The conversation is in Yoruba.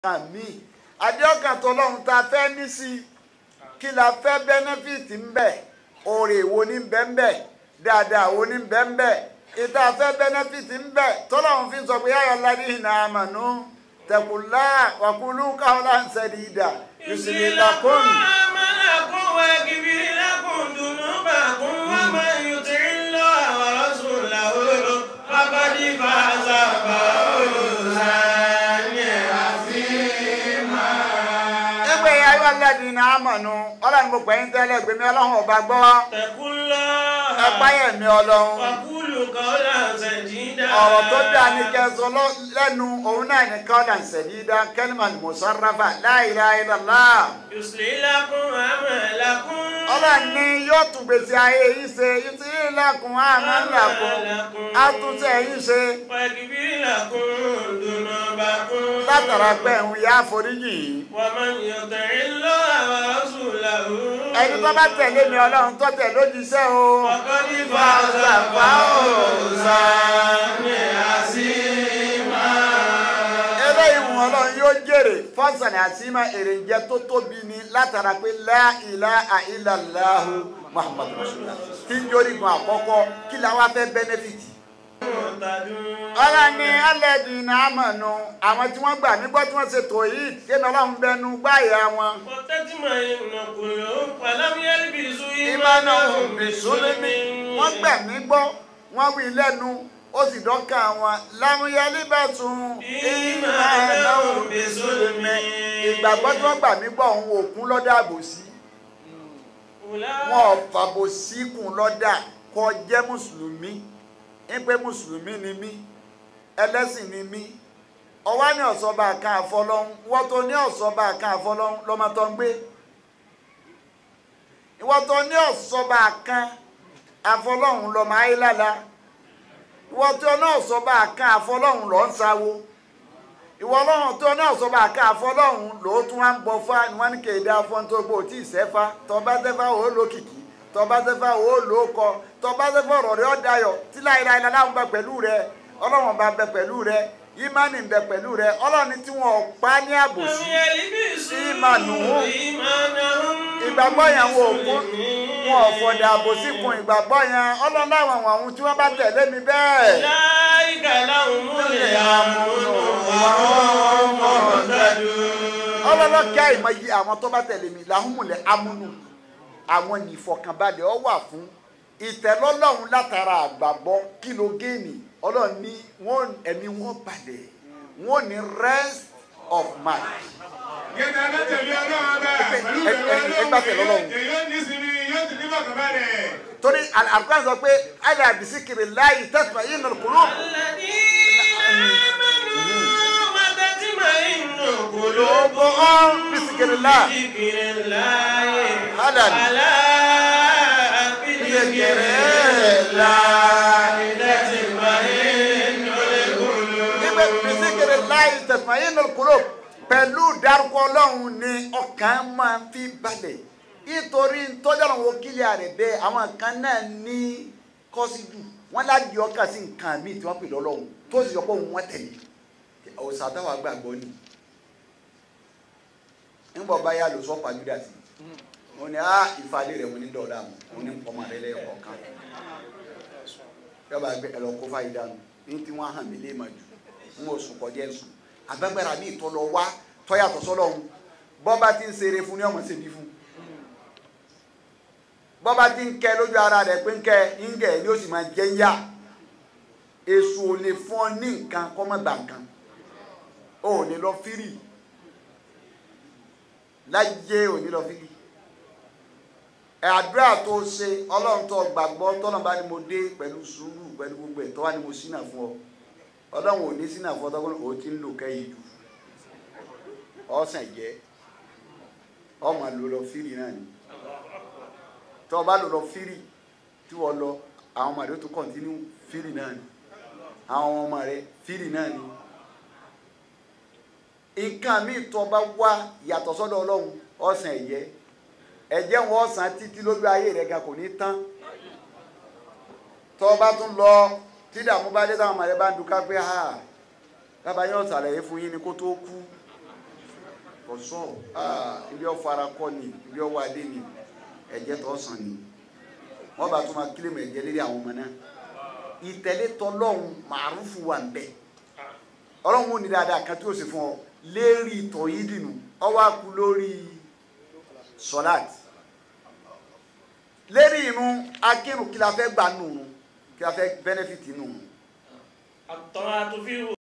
kan mí àdéhùn tọlọ́run tá a fẹ́ ní sí i kí la fẹ́ bẹ́nẹ́fìtì ń bẹ̀ oore wo ní bẹ́ńbẹ́ dáadáa wo ní bẹ́ńbẹ́ ìta fẹ́ bẹ́nẹ́fìtì ń bẹ̀ tọ́lọ́run fi sọ pé ayọ̀ ládì iná àmànú tẹ̀kùlá wàkúlù káwọlá ń sẹ́ni ìdá yùsùlì làkùn. أعمالكم ويغفر لكم ذنوبكم ومن يطع الله ورسوله فقد فاز فوزا عظيما ẹgbẹ́ ayọ̀ ládì iná àmànú ọlọ́run mo pè ń tẹ́lẹ̀ gbẹ̀mí ọlọ́run ọba gbọ́ اتقوا الله ẹ̀páyẹ̀ mi ọlọ́run. وقولوا قولا سديدا ọ̀rọ̀ tó dáa ní kẹsàn lẹ́nu òun náà ní kọ́lá ṣẹ̀dídá kẹ́lìmọ̀n mùsọ̀ráfà la ilaha illallah. يصلح لكم أعمالكم ọlọ́run ní yóò tún gbèsè ayé yìí ṣe yìí lẹ́kùn àmàlàkùn àtúnṣe yìí ṣe ويغفر لكم ذنوبكم látara pé òun yá foríjì yìí. ومن يطع الله ورسوله ẹni tó bá tẹ̀lé mi ọlọ́run tó tẹ̀ lójíṣẹ́ o. فقد فاز فوزا عظيما eléyìí wọn ọlọ́run yóò jèrè fọ́sàn àtìmá èròjẹ tó tóbi ni látara pé la ilaha illallahu muhammadu rasulullah tí ń jórí gan àkọ́kọ́ kí la wá fẹ́ bẹ́nẹ́fìtì. مهتدون ọlá ní alẹ́dì ní àmọ̀nù àwọn tí wọ́n gbà nígbọ́ tí wọ́n ṣe tò yìí kéèmí ọlọ́run bẹnu gbáyà wọn. وتطمئن قلوب ولم يلبسوا ìmọ̀nà إيمانهم bìsúlùmí بظلم wọ́n gbà mí gbọ́ wọ́n wí lẹ́nu ó sì dọ́kà wọn lámúyálí bá tún ìmọ̀nà bìsúlùmí ìgbàgbọ́ tí wọ́n gbà mí gbọ́ òun òkun lọ́dà àbòsí wọn ò fàbòsí kùn lọ́dà kọ jẹ́ mùsùlùmí ń pé mùsùlùmí ni mí ẹlẹ́sìn ni mí ọwọ́ ní ọ̀sọ́ba kan àfọlọ́hún wọ́n tó ní ọ̀sọ́ba kan àfọlọ́hún lọ́mọ tó ń gbé ìwọ́n tó ní ọ̀sọ́ba kan àfọlọ́hún lọ́mọ ayélujára ìwọ́n tó ní ọ̀sọ́ba kan àfọlọ́hún lọ́ ń sáwó ìwọ ọlọ́run tó ní ọ̀sọ́ba kan àfọlọ́hún ló tún wá ń bọ fá ni wọ́n ní kéde afọ́n tó gbó tí ì sẹ́fà tọ́ba sẹ́fà ó lókìkí tọ́ba sẹ́fà ó lóko tọ́ba sẹ́fà ọ̀rọ̀ rẹ̀ ọ́ dayọ̀ tí láìláì láwọn bẹ pẹ̀lú rẹ ọlọ́run bá bẹ pẹ̀lú rẹ ìmánì ń bẹ pẹ̀lú rẹ ọlọ́run tí wọn ò pa ní لم àbòsí يلبسوا إيمانهم. إيمانهم ìgbàgbọ́ yẹn wọn ò kún بظلم. wọn ò fọdà àbòsí kun ìgbàgbọ́ yẹn ọlọ́run láwọn àwọn ohun tí wọ́n bá tẹ̀lé mi bẹ́ẹ̀. أولئك لهم الأمن وهم مهتدون ọlọ́lọ́kẹ́ àìmọ̀ yìí àwọn tó bá tẹ̀lé mi làhùnmùlẹ̀ amúnú àwọn ní ìfọkànbalẹ̀ ọ wà fún ìtẹ́lọ́lọ́run látara àgbàgbọ́ kìlógéènì ọlọ́run ní wọ́n ẹ̀mí wọn balẹ̀ wọ́n ní rest of mind. Gẹ́gẹ́ bá tẹ̀lé ọlọ́run ọba. Pẹ̀lú ẹ- ẹ- ìbẹ̀rù ẹ gbà tẹ̀lé ọlọ́run. Ọlọ́run. Èyí yóò ní sinmi, yóò sì ní bọ̀kànbalẹ̀. torí àlùkò sọ pé àyà àbísíkiri láàyè tẹ̀sán yìí nà kúrò. الذين آمنوا وتطمئن قلوبهم قلوبهم بذكر الله. بذكر الله ألا ألا بذكر الله تطمئن القلوب níbẹ̀ bisikiri láì tẹ̀sán yìí nà kúrò pẹ̀lú dárúkọ ọlọ́run ni ọkàn máa fi balẹ̀ nítorí ntọ́jọ́rọ̀ wo kílíà rẹ̀ bẹ́ẹ̀ àwọn kan náà ní kọ́sídù wọ́n láti ọkàn sí nǹkan míì tí wọ́n pè lọ́lọ́run tó sì yọ pé òun wọ́n tẹ̀lé ọ̀sà táwa gbàgbọ́ ni ńgbọ̀ báyà ló sọ pàjùdà sí wọn ni á ìfàlẹ́ rẹ̀ wọn ní dọ̀ọ́dà mọ́ wọn ní ọmọ rẹ̀ lẹ́yìn kọ̀ọ̀kan yọba gbẹ ẹlọ kó fàyè dànù ní tí wọn hàn mí lé ma jù n ò sùn kọjá ẹsùn agbẹgbẹrẹ mi tọ lọ wá tọyàtọ̀ sọ́lọ́run bọba ti ń ṣeré fún ní ọmọ ṣèbí fún bọba ti ń kẹ lójú ara rẹ̀ pé ń kẹ ń kẹ ni ó sì máa jẹ ń yá èso ò lè fún ọ ní nǹkan kọ́ mọ́ gbà nǹkan o ò ní lọ fírì láyé ò ní lọ fírì ẹ àdúrà tó ṣe ọlọ́run tó gbàgbọ́ tọ́lọ́run bá ní mo dé pẹ̀lú sùúrù pẹ̀lú gbogbo ẹ̀ tó wá ní mo sínà fún ọ ọlọ́run ò ní sínà fún ọ tọ́gbọ́n ò ti ń lò kẹ́yìn jù ọ̀sán jẹ́ ọmọ lò lọ fírì náà ni tó o bá lò lọ fírì tí wọ́n lọ àwọn ọmọ rẹ tó kọ̀ntínú fírì náà ni àwọn ọmọ rẹ fírì náà ni nǹkan míì tó o bá wá yàtọ̀ sọ́dọ̀ ọlọ́run ọ̀sán ẹ̀jẹ̀ ẹ̀jẹ̀ wọn ọ̀sán títí lójú ayé rẹ̀ ga kò ní tán tó o bá tún lọ tí dààmú bá dé táwọn ọmọ rẹ bá ń dúkà pé ha bàbá yóò ṣàlàyé fún yín ni kó tó kú ọ̀sọ́ ibi ọ̀fara kọ́ ni ibi ọwọ́ adé ni ẹ̀jẹ̀ tó sàn ni wọ́n bá tún máa kílèmù ẹ̀jẹ̀ lérí àwọn ọmọ náà ìtẹ̀lé tọlọ́hún màrúfù wà ń bẹ̀ ọlọ́run ò ní dáadáa kan tí ó sì fún ọ lérí ìtọ̀ yìí dìnnú ọwọ́ akú lórí sọ́láàtì lérí inú akínú kí la fẹ́ gbà nù kí la fẹ́ bẹ́nẹ́fìtì nù. الطاعة في